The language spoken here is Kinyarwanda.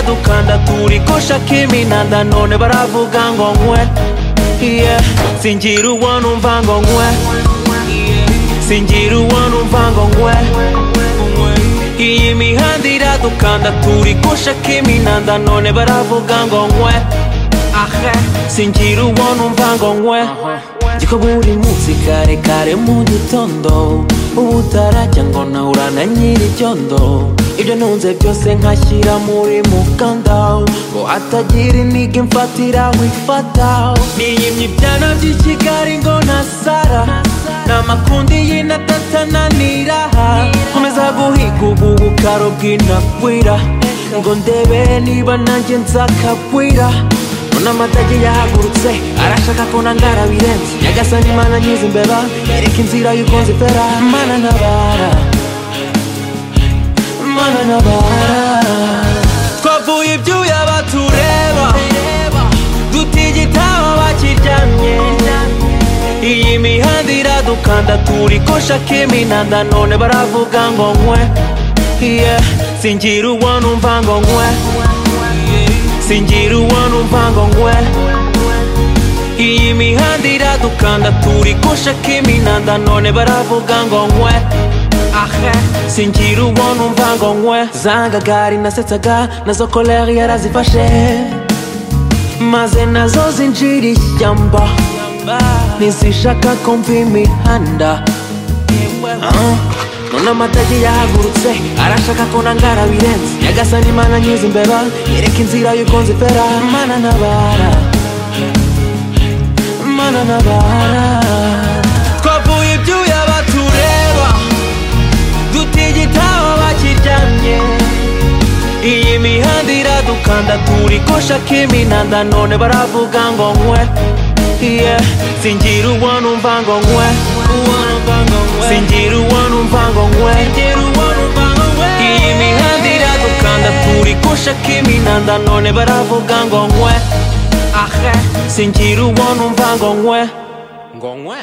mukanda turikosha kimina nanone baravuga ngo nkwe yeah. singira uwo numva ngo nkwe singira uwo numva ngo nkwe iyi mihanda iradukanda turikosha kimina nanone baravuga ngo nkwe ahe singira uwo numva ngo nkwe Jiko buri munsi kare kare mu gitondo ubu utarajya ngo nahura na nyir'icyondo ibyo ntunze byose nkashyira muri mukanda ngo hatagira intege mfatira wifata niyimye ibyana by'i kigali ngo nasara n'amakundi y'inatatananira nkomeza guhiga ubu bukaro bw'inakwira ngo ndebe niba nanjye nzakagwira mbona amatage yahagurutse arashaka ko nangara birenze nyagasani mana nyiza imbeba yereka inzira y'uko nzifera mana ntabara mana ntabara twavuye ibyuya batureba dutigita abakiryamye iyi mihanda iradukanda turikosha kiminanda none baravuga ngo nkwe yeah. singira uwo numva ngo nkwe singira uwo numva ngo nkwe iyi mihanda iradukanda turikosha kiminanda none baravuga ngo nkwe ahe singira uwo numva ngo nkwe zanga gari nasetsaga nazo koleri yarazifashe maze nazo zinjira ishyamba ntizishaka kumva imihanda Ah, none amatage yahagurutse arashaka ko nangara birenze nyagasani mana nyiza imbeba yereka inzira y'uko nzifera mana ntabara mana ntabara twavuye ibyuya batureba dutigita abakiryamye iyi mihanda iradukanda turikosha kiminanda none baravuga ngo nkwe yeah. singira uwo numva ngo nkwe singira uwo numva ngo nkwe iyi mihanda iradukanda turikosha kiminanda none baravuga ngo nkwe ahe singira uwo numva ngo nkwe ngo nkwe